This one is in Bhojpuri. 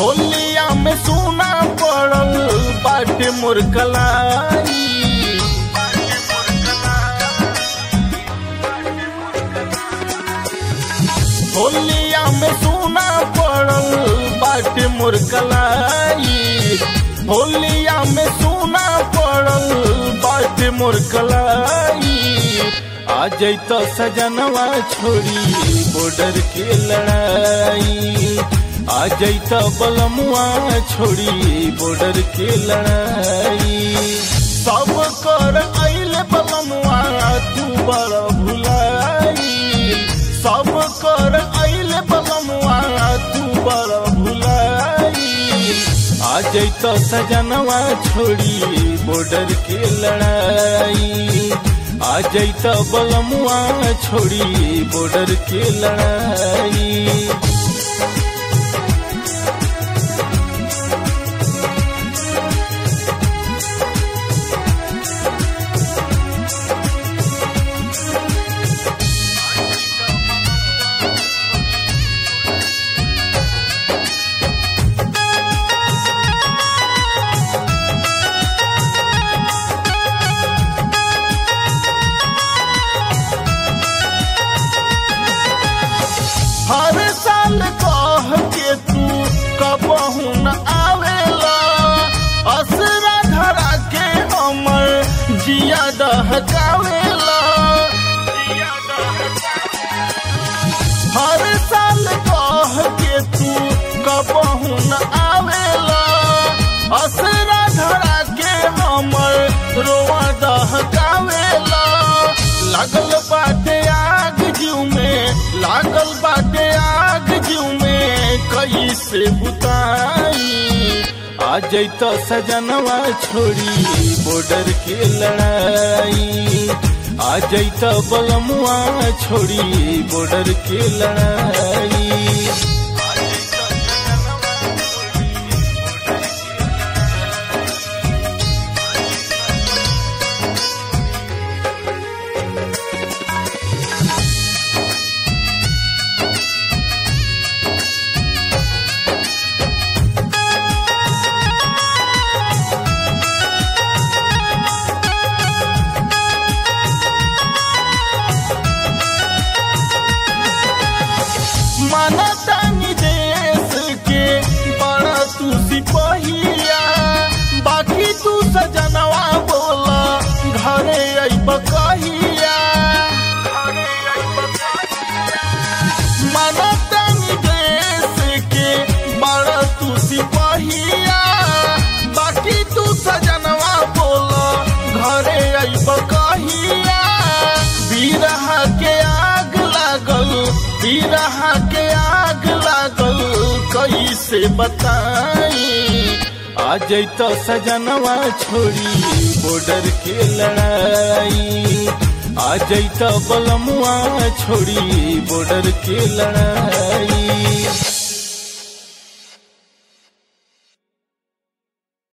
होलिया में सोना पड़ल बाटे मोर कलाई होलिया में सोना पड़ल बाटे मोर कलाई होलिया में सोना पड़ल बाटे मोर कलाई आ जैत सजनवा छोड़ी बॉर्डर के लड़ाई आ जैत बलमुआ छोड़ी बॉर्डर के लड़ाई सब कर अल बलमुआ तू बड़ भुलाई सब कर अल बलमुआ तू बड़ भुलाई आ जैत सजनवा छोड़ी बॉर्डर के लड़ाई आ जैत बलमुआ छोड़ी बॉर्डर के लड़ाई हर साल कह के तू कबहू न आवेला असरा धरा के हमर जिया दहकावेला हर साल कह के तू कबहू न आवेला असरा धरा के हमर रोआ दहकावेला लागल बाटे आग जीव में लागल बाटे आग जीव में कैसे बुताई आ जैत सजनवा छोड़ी बॉर्डर के लड़ाई आ जैत बलमुआ छोड़ी बॉर्डर के लड़ाई मनतानी देश के बड़ा तू सिपहिया बाकी तू सजनवा बोला घरे अइब कहिया मनतानी देश के बड़ा तू सिपहिया बाकी तू सजनवा बोला घरे अइब कहिया बिरहा के आग लागल बिरहा के आग लागल कैसे बताई आ जैत सजनवा छोड़ी बॉर्डर के लड़ाई आ जैत बलमुआ छोड़ी बॉर्डर के लड़ाई